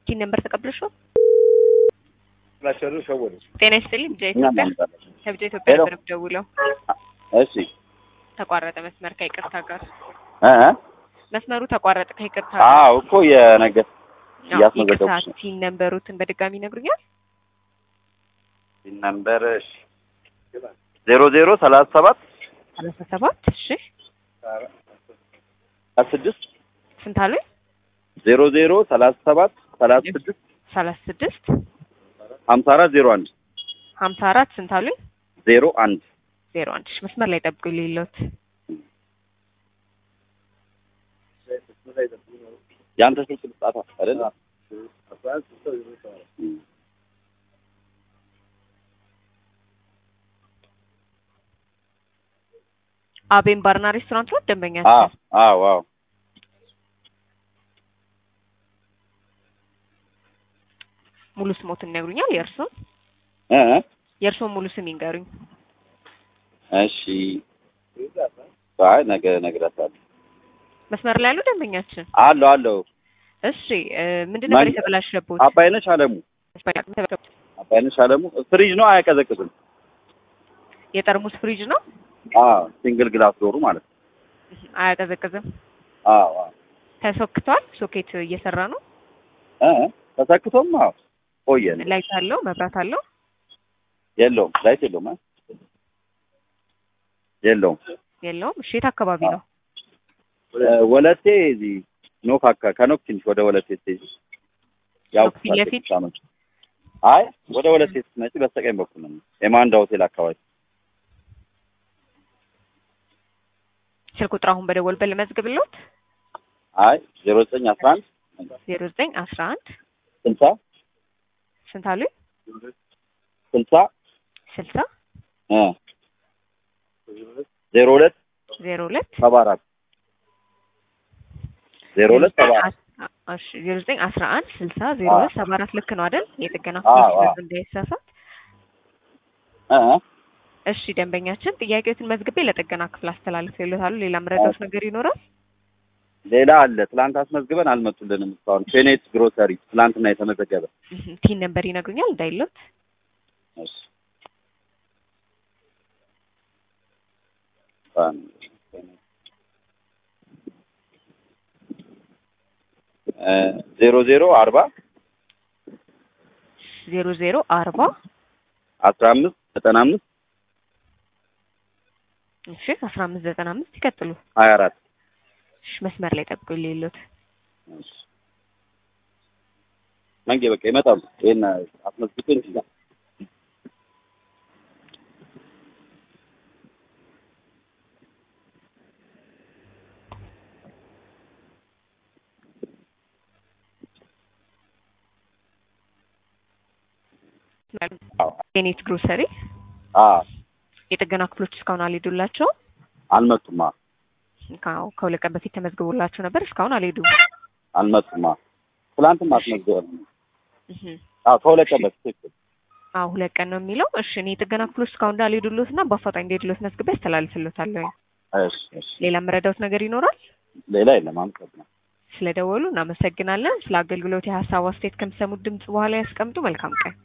ቲን ነምበር ተቀብለሽው? ላቸሩ ሸወዱ ጤና ይስጥልኝ። ብቻ እኛ ኢትዮጵያ እናምጣለን። ከብቻ ኢትዮጵያ ሄሎ። ነበር የምደውለው። እሺ ተቋረጠ መስመር ከይቅርታ ጋር እ እ መስመሩ ተቋረጠ ከይቅርታ ጋር። አዎ እኮ የነገር አዎ፣ እያስመዘገብኩሽ ይቅርታ ነው። ቲን ነምበሩትን በድጋሚ ይነግሩኛል? ነምበር ዜሮ ዜሮ ሰላሳ ሰባት ሰላሳ ሰባት እሺ ስድስት ስንት አሉኝ? ዜሮ ዜሮ ሰላሳ ሰባት ሰላሳ ስድስት ሰላሳ ስድስት ሀምሳ አራት ዜሮ አንድ ሀምሳ አራት ስንት አሉኝ? ዜሮ አንድ ዜሮ አንድ እሺ፣ መስመር ላይ ጠብቁ ሌሎት የአንተ ስልክ ልጻፋ አይደል? አቤን ባርና ሬስቶራንት ነው ደንበኛ አዎ አዎ አዎ ሙሉ ስሞትን ይነግሩኛል? የእርሱን እ እ የእርሱን ሙሉ ስም ይንገሩኝ። እሺ አይ ነገ እነግራታለሁ። መስመር ላይ ያሉ ደንበኛችን አለው አለው እሺ እ ምንድን ነበር ማን- የተበላሸበት? አባይነሽ አለሙ አባይነሽ አለሙ ፍሪጅ ነው አያቀዘቅዝም። የጠርሙስ ፍሪጅ ነው አዎ ሲንግል ግላስ ዶሩ ማለት ነው። አያቀዘቅዝም። አዎ አዎ ተሶክቷል። ሶኬት እየሰራ ነው። እ እ ተሰክቶም አዎ ቆየ ነው። ላይት አለው፣ መብራት አለው። የለውም ላይት የለውም እ የለውም የለውም። እሺ የት አካባቢ ነው? እ ወለቴ እዚህ ኖክ አካ ከኖክ ትንሽ ወደ ወለቴ ስትሄጂ ያው ኖክ ፊት ለፊት? ሳመች አይ ወደ ወለቴ ስትመጪ በስተቀኝ በኩል ነው የማንዳ ሆቴል አካባቢ ስልክ ቁጥር አሁን በደወልበት ልመዝግብልዎት። አይ ዜሮ ዘጠኝ አስራ አንድ ዜሮ ዘጠኝ አስራ አንድ ስልሳ ስንት አሉኝ? ስልሳ ስልሳ እ ዜሮ ሁለት ዜሮ ሁለት ሰባ አራት ዜሮ ሁለት ሰባ አራት እሺ ዜሮ ዘጠኝ አስራ አንድ ስልሳ ዜሮ ሁለት ሰባ አራት ልክ ነው አይደል? የጥገና አዎ፣ ክፍሎች አዎ። እንዳይሳሳት። እ እ እሺ ደንበኛችን ጥያቄዎትን መዝግቤ ለጥገና ክፍል አስተላልፌልዎታለሁ። ሌላ መረዳት ነገር ይኖራል? ሌላ አለ ትላንት አስመዝግበን አልመጡልንም እስካሁን ፌኔት ግሮሰሪ ትላንትና የተመዘገበ እህ፣ ቲን ነምበር ይነግሩኛል እንዳይሎት። እሺ እ ዜሮ ዜሮ አርባ ዜሮ ዜሮ አርባ አስራ አምስት ዘጠና አምስት እሺ አስራ አምስት ዘጠና አምስት ይቀጥሉ። ሀያ አራት እሺ መስመር ላይ ጠብቁ ሌሎት። እሺ መንጌ በቃ ይመጣሉ። ይሄን አስመዝግቤ እንትን ይላል። አዎ ኔት ግሮሰሪ አዎ የጥገና ክፍሎች እስካሁን አልሄዱላቸው። አልመጡማ ከሁለት ቀን በፊት ተመዝግቦላቸው ነበር። እስካሁን አልሄዱም። አልመጡማ ትላንትም አስመዝግበን እህ፣ አዎ ከሁለት ቀን በፊት ትክክል አዎ ሁለት ቀን ነው የሚለው። እሺ እኔ የጥገና ክፍሎች እስካሁን እንዳልሄዱሎት እና በአፋጣኝ እንደሄዱሎት መዝግቤ አስተላልፍሎታለሁ። እሺ እሺ ሌላ መረዳት ነገር ይኖራል? ሌላ የለም አመሰግናለሁ ስለደወሉ እናመሰግናለን። ስለ አገልግሎት የሀሳብ አስተያየት ከሚሰሙት ድምጽ በኋላ ያስቀምጡ። መልካም ቀን